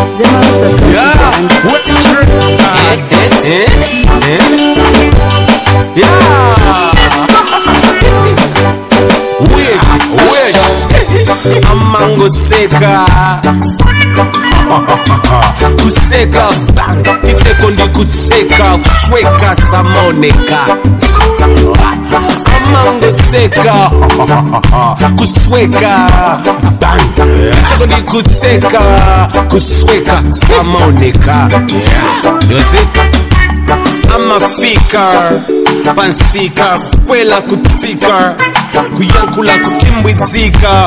Yeah, what trick? Eh? Eh? Yeah. Wait, wait. Amango seka. kuseka bang kiteko ndi kutseka kusweka samoneka amango seka kusweka bang kiteko ndi kutseka kusweka samoneka yosi amafika pansika kwela kutsika kuyankula kutimbwidzika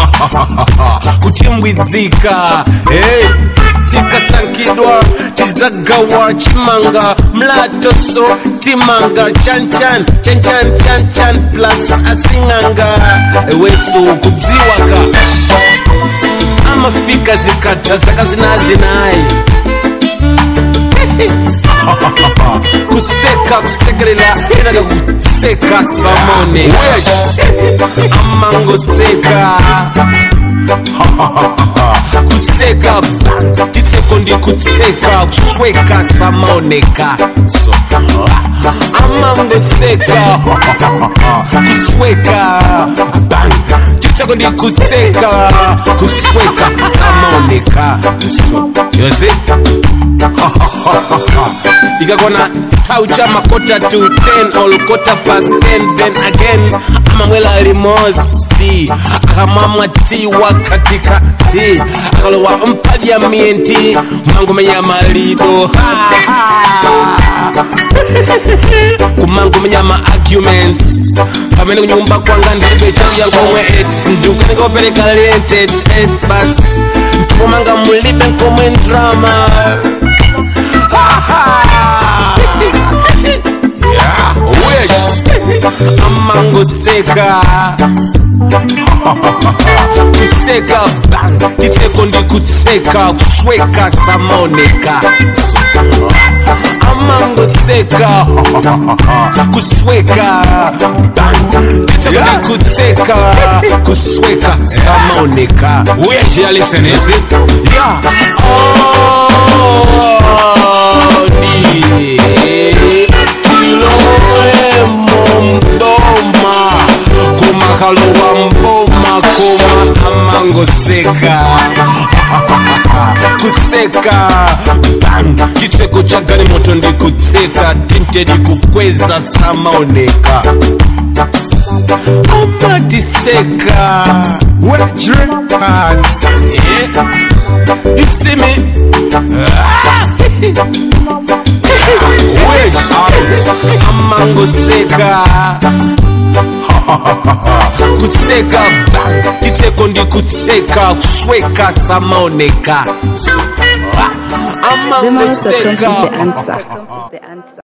kutimbwidzika hey. tikasankidwa tizagawa chimanga mlatoso timanga chanchan chanchan chanchan plus asing'anga eweso kudziwaka amafika zikata zaka zinazinayi kuseka kusekelela enaga kuseka samone amango seka kuseka bang titseko ndi kutseka kusweka samoneka so amango seka kusweka bang titseko ndi kutseka kusweka samoneka so yosi ikakona taucha makota to 10 all quarter past 10 then again amamwela limosti akamamwa ti wakatika ti akalowa mpaliamenti mangomenya malido kumangomenya ma arguments pamene kunyumba kwanga ndilibe chakuya komwe et ndikukanikopereka lentet et bas ntipomanga mulibe nkomwe drama yeah, wait. amango seka kuseka bang titseko ndi kutseka kusweka samoneka so, amango seka kusweka bang titseko ndi kutseka kusweka samoneka wait yeah, listen is it yeah oh ni tilowe mboma kumakalowa mboma kuma amango seka kuseka bang chitseko cha gari moto ndi kutseka tintedi kukweza samaoneka amatiseka Wet drink pants. yeah. you see me wait amango seka kuseka bang titseko ndi kutseka kusweka samaoneka so, amango Zimmer's.com seka is the answer.